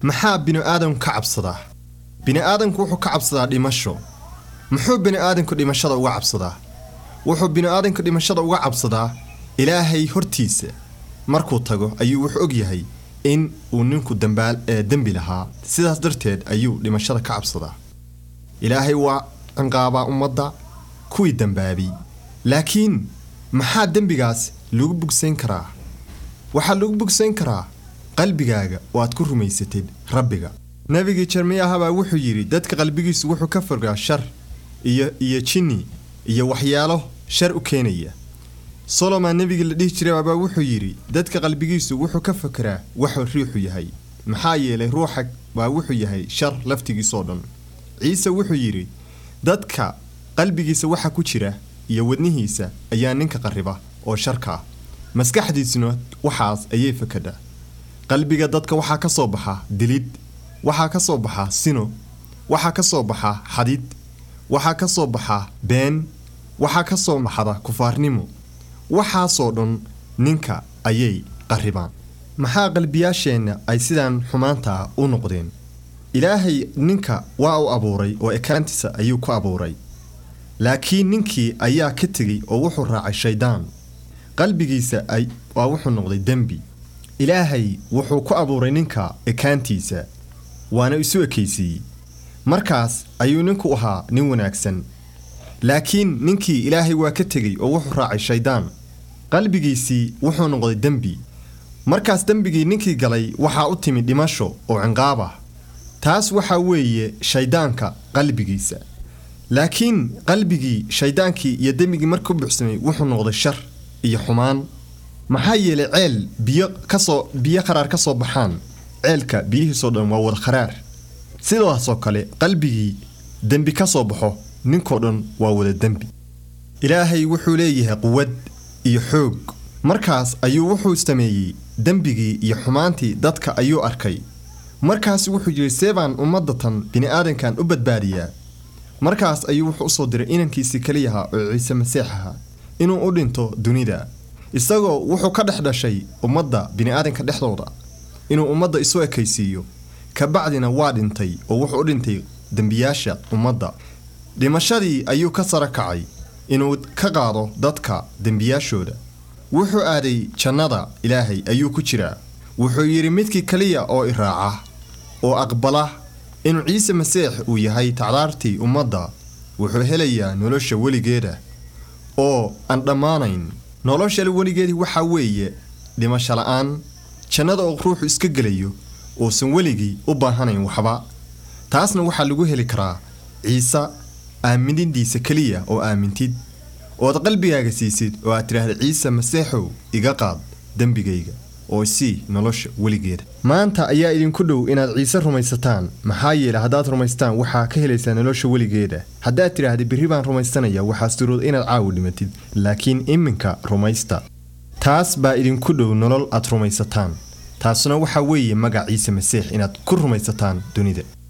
maxaa bini'aadamku ka cabsadaa bini'aadamku wuxuu ka cabsadaa dhimasho muxuu bini'aadamku dhimashada uga cabsadaa wuxuu bini'aadamku dhimashada uga cabsadaa ilaahay hortiisa markuu tago ayuu wuxuu og yahay in uu ninku dambaal ee dembi lahaa sidaas darteed ayuu dhimashada ka cabsadaa ilaahay waa cinqaabaa ummadda kuwii dambaabay laakiin maxaa dembigaas lagu bogsayn karaa waxaa lagu bogsayn karaa qalbigaaga oo aad ku rumaysatid rabbiga nebigii jermiyahabaa wuxuu yidhi dadka qalbigiisu wuxuu ka fogaa shar iyo iyo jinni iyo waxyaalo shar u keenaya solomon nebigii la dhihi jiray abaa wuxuu yidhi dadka qalbigiisu wuxuu ka fakeraa waxuu riixu yahay maxaa yeelay ruuxa waa wuxuu yahay shar laftigiisoo dhan ciise wuxuu yidhi dadka qalbigiisa waxa ku jira iyo wadnihiisa ayaa ninka qarriba oo sharka ah maskaxdiisuna waxaas ayay fakadhaa qalbiga dadka waxaa ka soo baxa dilid waxaa ka soo baxa sino waxaa ka soo baxa xadid waxaa ka soo baxa been waxaa ka soo baxda kufaarnimo waxaasoo dhan ninka ayay qarribaan maxaa qalbiyaasheenna ay sidaan xumaanta u noqdeen ilaahay ninka waa u abuuray oo ekaantiisa ayuu ku abuuray laakiin ninkii ayaa ka tegey oo wuxuu raacay shayddaan qalbigiisa ay waa wuxuu noqday dembi ilaahay wuxuu ku abuuray ninka ekaantiisa waana isu ekaysiiyey markaas ayuu ninku ahaa nin wanaagsan laakiin ninkii ilaahay waa ka tegey oo wuxuu raacay shayddaan qalbigiisii wuxuu noqday dembi markaas dembigii ninkii galay waxaa u timid dhimasho oo cinqaab ah taas waxaa weeye shayddaanka qalbigiisa laakiin qalbigii shayddaankii iyo dembigii markuu buuxsamay wuxuu noqday shar iyo xumaan maxaa yeelay ceel biyo kasoo biyo qaraar ka soo baxaan ceelka biyihiisoo dhan waa wada kharaar sidaasoo kale qalbigii dembi ka soo baxo ninkoo dhan waa wada dembi ilaahay wuxuu leeyahay quwad iyo xoog markaas ayuu wuxuu sameeyey dembigii iyo xumaantii dadka ayuu arkay markaas wuxuu yidhi seebaan ummadatan bini'aadankan u badbaadiyaa markaas ayuu wuxuu usoo diray inankiisii keliyaha oo ciise masiix ahaa inuu u dhinto dunida isagoo wuxuu ka dhex dhashay ummadda bini'aadanka dhexdooda inuu ummadda isu ekaysiiyo kabacdina waa dhintay oo wuxuu u dhintay dembiyaasha ummadda dhimashadii ayuu ka sara kacay inuu ka qaado dadka dembiyaashooda wuxuu aaday jannada ilaahay ayuu ku jiraa wuxuu yidhi midkii keliya oo i raaca oo aqbala inuu ciise masiix uu yahay tacdaartii ummadda wuxuu helayaa nolosha weligeeda oo aan dhammaanayn nolosha weligeedii waxaa weeye dhimasho la'aan jannada oo ruuxu iska gelayo uusan weligii u baahanayn waxba taasna waxaa lagu heli karaa ciise aaminidiisa keliya oo aamintid ood qalbigaaga siisid oo aad tidhaahda ciise masiixow iga qaad dembigayga oo isii nolosha weligeeda maanta ayaa idinku dhow inaad ciise rumaysataan maxaa yeele haddaad rumaystaan waxaa ka helaysaa nolosha weligeeda haddaad tidhaahda berri baan rumaysanaya waxaa surood inaad caawi dhimatid laakiin iminka rumaysta taas baa idinku dhow nolol aad rumaysataan taasuna waxaa weeye magac ciise masiix inaad ku rumaysataan dunida